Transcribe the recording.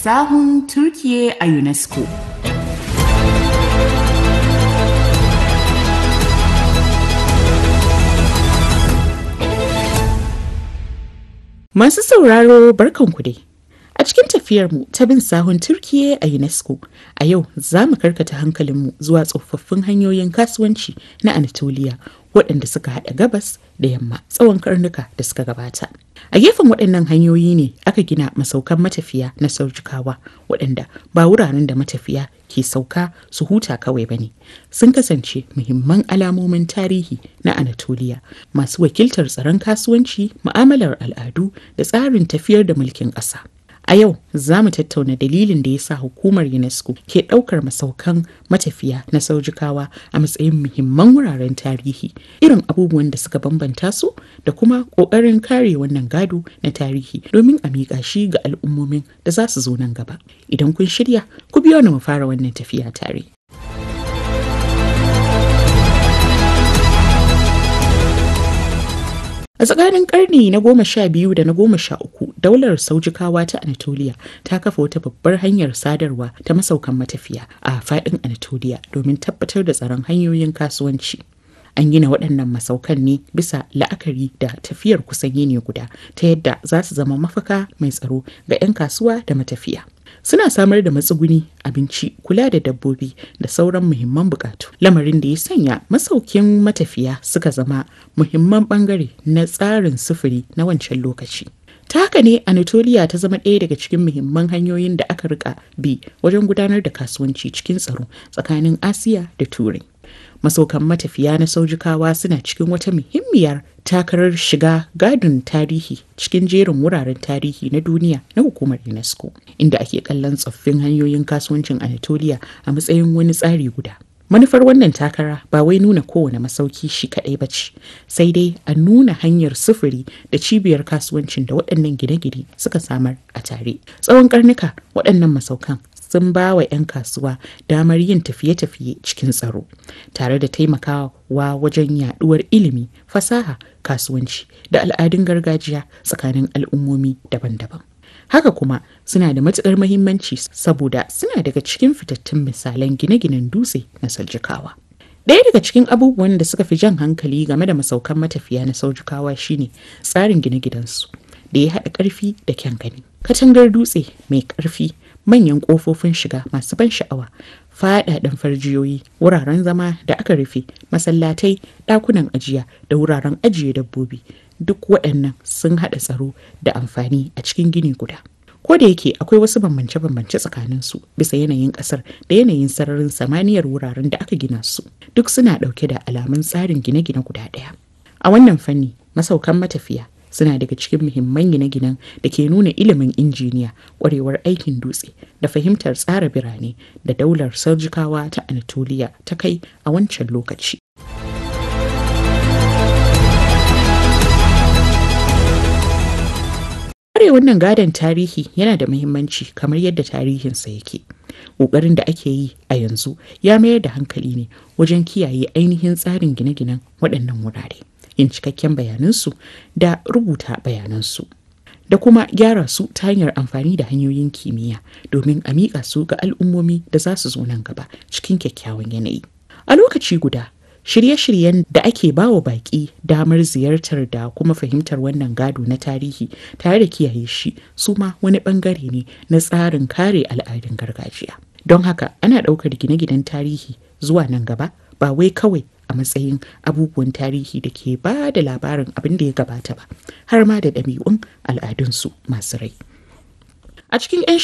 sahun Turkiye a UNESCO. Masu sauraro barkanku dai. A cikin tafiyarmu ta bin sahun Turkiye a UNESCO, a yau za mu karkata hankalinmu zuwa tsofaffin hanyoyin kasuwanci na Anatolia waɗanda suka haɗa gabas da yamma tsawon karnuka da suka gabata. A gefen waɗannan hanyoyi ne aka gina masaukan matafiya na saujikawa waɗanda ba wuraren da matafiya ke sauka su huta kawai ba ne. Sun kasance muhimman alamomin tarihi na Anatolia masu wakiltar tsaron kasuwanci, ma'amalar al'adu da tsarin tafiyar da mulkin ƙasa. A yau za mu tattauna dalilin da ya sa hukumar UNESCO ke ɗaukar masaukan matafiya na saujikawa a matsayin muhimman wuraren tarihi, irin abubuwan da suka bambanta su da kuma ƙoƙarin kare wannan gado na tarihi domin a miƙa shi ga al'ummomin da za su zo nan gaba. Idan kun shirya, ku biyo ni mu fara wannan tafiya tare. A tsakanin karni na goma sha biyu da na goma sha uku, daular saujikawa ta Anatolia ta kafa wata babbar hanyar sadarwa ta masaukan matafiya a faɗin Anatolia domin tabbatar da tsaron hanyoyin kasuwanci. An gina waɗannan masaukan ne bisa la'akari da tafiyar kusan yini guda ta yadda za su zama mafaka mai tsaro ga 'yan kasuwa da matafiya. Suna samar da matsuguni, abinci, kula da dabbobi da sauran muhimman bukatu. Lamarin da ya sanya masaukin matafiya suka zama muhimman bangare na tsarin sufuri na wancan lokaci. Ta haka ne Anatolia ta zama ɗaya daga cikin muhimman hanyoyin da aka rika bi wajen gudanar da kasuwanci cikin tsaro tsakanin Asiya da Turai. Masaukan matafiya na saujikawa suna cikin wata muhimmiyar takarar shiga gadon tarihi cikin jerin wuraren tarihi na duniya na hukumar UNESCO, inda ake kallon tsoffin hanyoyin kasuwancin Anatolia a matsayin wani tsari guda. Manufar wannan takara ba wai nuna kowane masauki shi kaɗai ba ce, sai dai a nuna hanyar sufuri da cibiyar kasuwancin da waɗannan gine-gine suka samar a tare. Tsawon karnuka waɗannan masaukan sun ba wa 'yan kasuwa damar yin tafiye-tafiye cikin tsaro, tare da taimakawa wajen yaɗuwar ilimi, fasaha, kasuwanci da al'adun gargajiya tsakanin al'ummomi daban-daban. Haka kuma suna da matuƙar mahimmanci saboda suna daga cikin fitattun misalan gine-ginen dutse na Saljikawa. Ɗaya daga cikin abubuwan da suka fi jan hankali game da masaukan matafiya na Saujikawa shine tsarin gine-ginensu da ya haɗa ƙarfi da kyan gani. Katangar dutse mai ƙarfi, manyan ƙofofin shiga masu ban sha'awa, faɗaɗen farjiyoyi, wuraren zama da aka rufe, masallatai, ɗakunan ajiya da wuraren ajiye dabbobi. duk waɗannan sun haɗa tsaro da amfani a cikin gini guda. Ko da yake akwai wasu bambance-bambance tsakaninsu bisa yanayin ƙasar da yanayin sararin samaniyar wuraren da aka gina su, duk suna ɗauke da alamun tsarin gine-gine guda ɗaya. A wannan fanni, masaukan matafiya suna daga cikin muhimman gine-ginen da ke nuna ilimin injiniya, ƙwarewar aikin dutse da fahimtar tsara birane da daular Saujikawa ta Anatolia ta kai a wancan lokaci. Kare wannan gadon tarihi yana da muhimmanci kamar yadda tarihinsa yake. Ƙoƙarin da ake yi a yanzu ya mayar da hankali ne wajen kiyaye ainihin tsarin gine-ginen waɗannan wurare, yin cikakken bayanansu da rubuta bayanansu. Da kuma gyara su ta hanyar amfani da hanyoyin kimiyya domin a miƙa su ga al'ummomi da za su zo nan gaba cikin kyakkyawan yanayi. A lokaci guda, shirye-shiryen da ake bawa baƙi damar ziyartar da kuma fahimtar wannan gado na tarihi tare da kiyaye shi su ma wani ɓangare ne na tsarin kare al'adun gargajiya don haka ana ɗaukar gine-ginen tarihi zuwa nan gaba ba wai kawai a matsayin abubuwan tarihi da ke ba da labarin abin da ya gabata ba har ma da ɗabi'un al'adunsu masu rai a cikin 'yan